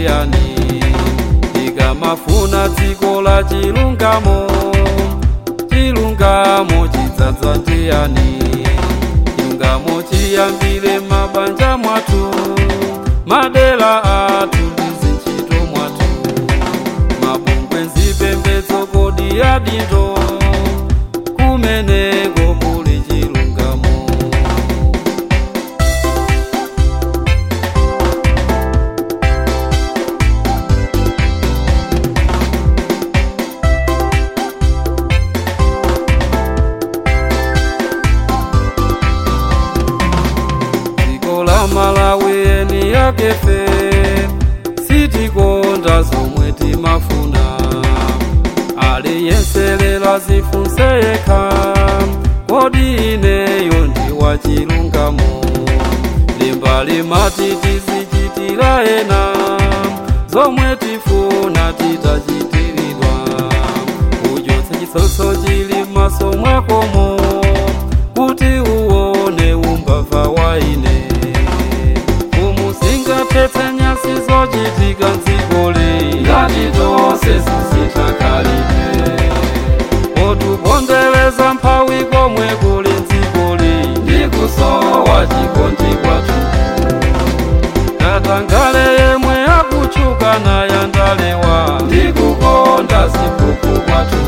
ndiyani tikamafuna dziko la chilungamo chilungamo chidzadza ndiyani chilungamo chiyambire mabanja mwathu madera athu ndi zintchito mwathu mabungwe nzipembedzo kodi yadindo kumeneko kuli chilungamo dziko la malawi eni yakefe sitikonda zomwe timafuna aliyenselela zifunse yekha kodi ineyo ndi wachilungamo limba limati tizichitira ena zomwe tifuna titachitiridwa uchotse chisotso chili m'maso mwakomo kuti uwone umbava wa ine umusingathetse nyasi zochitika mdzikoli ngati tonse zisithakalire otupondereza mphawi komwe kuli mdzikoli ndi kusowa chikondi kwathu katangale yemwe akutchuka nayandalewa ndi kukonda zipuku kwathu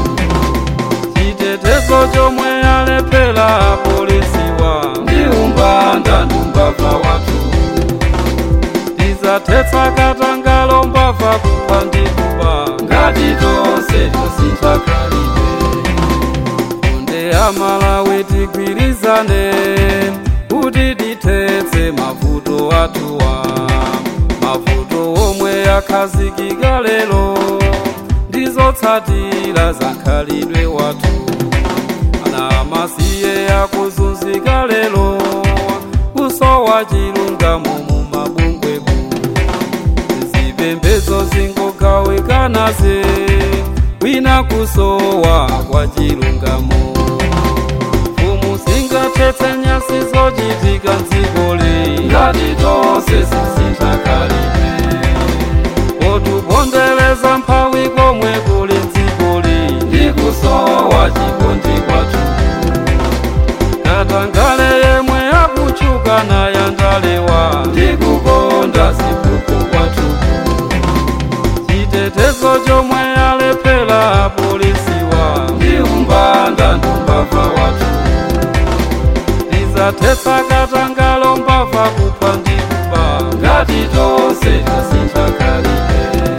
chitetezo chomwe alephera apolisiwa ndi umbanda ndi umbava wathu tizathetsa katangale mbava kupha ndi kuba ngati tonse tosinthakalire onde amalawi tigwirizane kuti tithetse mavuto athuwa mavuto omwe akhazikika lero ndizotsatira za khalidwe wathu ana amasiye akuzunzika lero kusowa chilungamo mu mabungweku zipembedzo zingogawikanaze kwina kusowa kwa chilungamo mfumu singathetse nyasi zochitika mdzikoli ngati tonse zisinthakalire otupondereza mphawi komwe kuli mdzikoli ndi kusowa chikondi kwathu katangale yemwe akutchuka nayandalewa ndi kukonda zipuku kwathu chitetezo chomwe alephera apolisiwa ndi umbanda ndi umbava wathu tizathetsa katangale mbava kupha ndi kuba ngati tonse tasinthakalire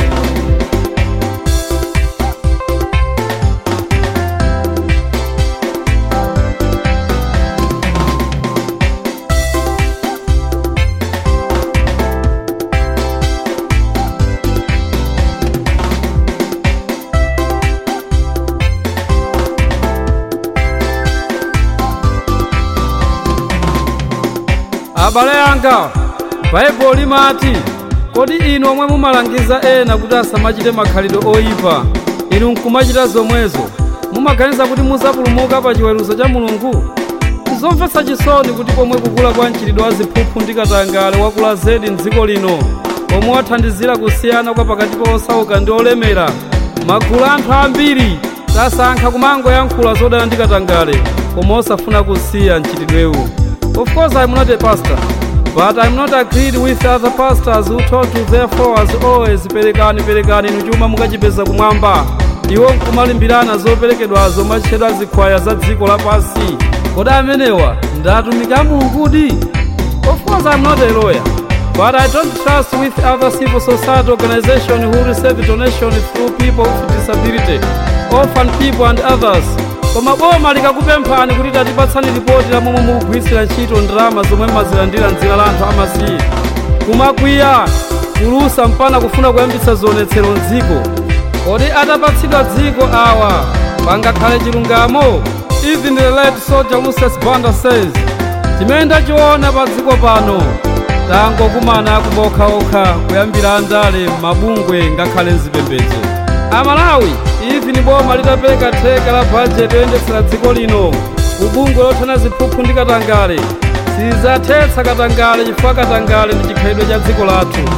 abale anga baibulo limati kodi inu omwe mumalangiza ena kuti asamachite makhalidwe oyipa inu nkumachita zomwezo mumaganiza kuti muzapulumuka pa chiweruzo cha mulungu zomvetsa chisoni kuti pomwe kukula kwa mchitidwe wa ziphuphu ndi katangale wakula zedi mdziko lino omwe wathandizira kusiyana kwa pakati pa osauka ndi olemera magulu anthu ambiri tasankha kumangoyankhula zodana ndi katangale koma osafuna kusiya mchitidwewu Of course, I'm not a pastor, but I'm not agreed with other pastors who told to their followers always perekani perekani inu chuma mukachipeza kumwamba iwo nkumalimbirana zoperekedwazo machitidwe zikhwaya za dziko lapansi kodi amenewa ndi atumiki a mulungudi of course i'm not a lawyer but i don't trust with other civil society organizations who receive donation through people with disability orphan people and others koma boma likakupemphani kuti tatipatsani ripoti la momwe mukugwiritsira ntchito ndalama zomwe mazilandira mdzina la anthu amasiye kumakwiya kulusa mpana kufuna kuyambitsa zionetsero mdziko kodi atapatsidwa dziko awa pangakhale chilungamo even the late soldier lucius banda says chimene ndachiona pa dziko pano tangokumana akuba okhaokha kuyambira andale mabungwe ngakhale mzipembedzo amalawi ivi ni boma litapereka theka la bajeti yoyendetsera dziko lino kubungwe lothana ziphuphu ndi katangale sizathetsa katangale chifukwa katangale ndi chikhalidwe cha dziko lathu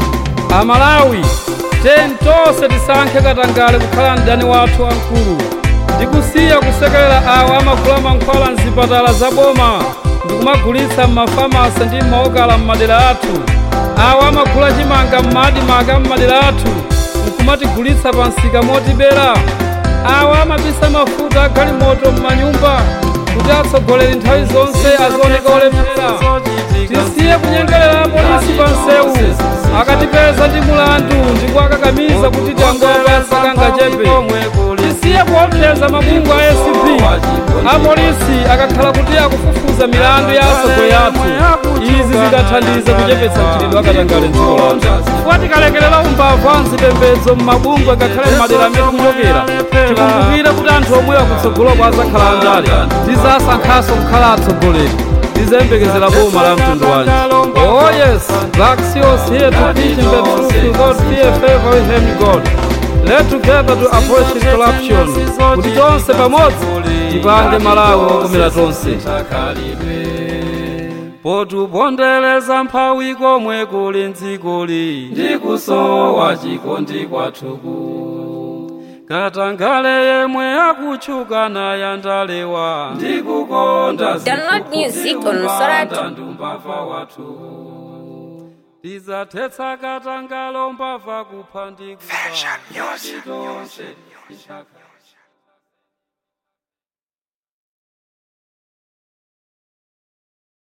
amalawi teni tonse tisankhe katangale kukhala mdani wathu wamkulu ndikusiya kusekerera awo amagula mankhwala mzipatala za boma ndikumagulitsa m'mafamasi ndi m'maokala m'madera athu awo amagula chimanga m'madimanga m'madera athu nkumatigulitsa pa msika motibera awo amabisa mafuta agalimoto m'manyumba kuti atsogoleri nthawi zonse azioneka olemera tisiye kunyengerera apolisi pa nsewu akatipeza ndi mulandu ndikuakakamiza kuti tangopa sakangachepe tisiye kuopseza mabungwe a acp apolisi akakhala kuti akufufuza milandu ya atsogoleri athu izi zidathandiza kuchepetsa mchitidwe akatangale mdziko lathu chifukwa tikalekerera umbava wa mzipembedzo m'mabungwe ngakhale m'madera amene tikuchokera tikumbukire kuti anthu omwewa kutsogoloko azakhala andale tizasankhanso kukhala atsogoleri tizembekezera boma la mtundu wanji oh yes black seals here to preach in the truth without fear favor with him god let together to approach corruption kuti tonse pamodzi tipange malawi okomera tonse potubondereza mphawi komwe kuli mdzikoli ndikusowa chikondi kwathuku katangale yemwe akutchuka naye ndalewa ndikukonda Download music on Soratu. ndumbava wathu tizathetsa katangale mbava kupha ndikuba tonse